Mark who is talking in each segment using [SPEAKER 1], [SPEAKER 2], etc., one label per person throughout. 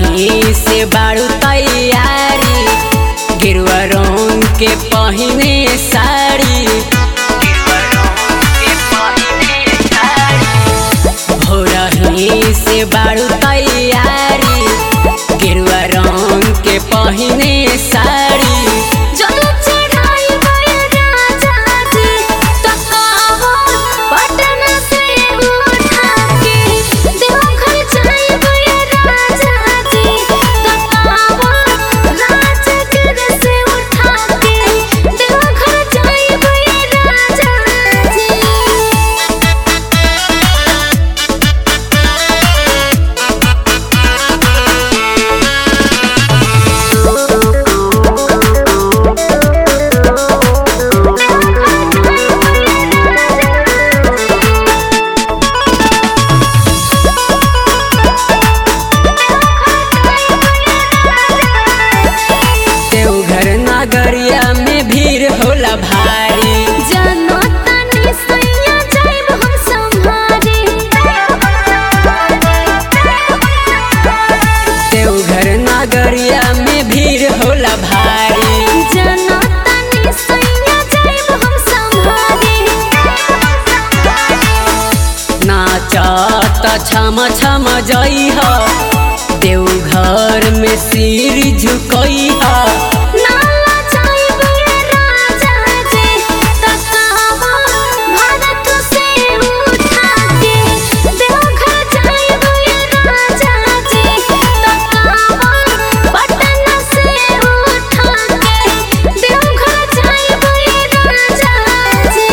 [SPEAKER 1] भोरही से बाड़ू तैयारी गिरुआ रंग के पहिने साड़ी भोरही से बाड़ू तैयारी गिरुआ रंग के पहिने साड़ी
[SPEAKER 2] जल चढ़ाई गए राजा जी तकावा पटन से उठा के देवघर जाई गए राजा जी तकावा राजगिर से उठा के देवघर जाई गए राजा जी
[SPEAKER 1] देवघर नगरिया में भीड़ होला भारी
[SPEAKER 2] जनता ने सैया जाइब हम संभारे
[SPEAKER 1] देवघर नगरिया में भीड़ होला भारी
[SPEAKER 2] जनता ने सैया जाइब हम संभारे
[SPEAKER 1] नाचत छम छम जइह देवघर में सिर झुकइह
[SPEAKER 2] नाला जाइब ये राजा जी तकावा भारत से उठा के देवघर जाइब ये राजा जी तकावा पटन से उठा के देवघर जाइब ये राजा जी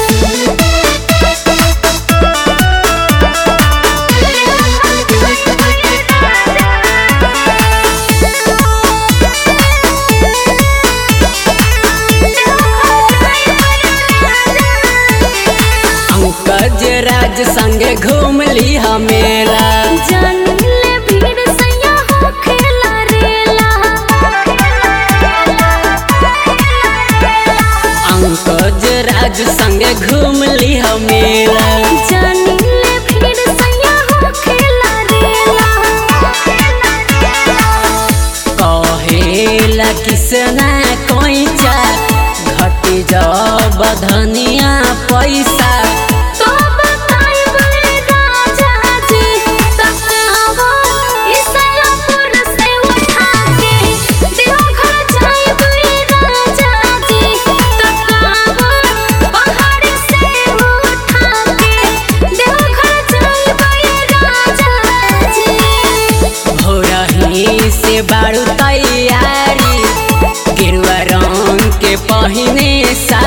[SPEAKER 1] अंकज राज संगे घूम ली मेला
[SPEAKER 2] जनले भीड़ सैया हो खेला रेला
[SPEAKER 1] अंकज राज संगे घूम ली मेला
[SPEAKER 2] जनले भीड़ सैया हो खेला रेला
[SPEAKER 1] कहेला किसना कोइचा घटी जब धनिया पैसा
[SPEAKER 2] तो बताइब रे राजा जी तकावा ईसयापुर से उठा के देवघर जाइब रे राजा जी तकावा पहाड़ से उठा के देवघर जाइब रे राजा जी
[SPEAKER 1] भोरही से बाड़ू तैयारी गिरुआ रंग के पहिने सा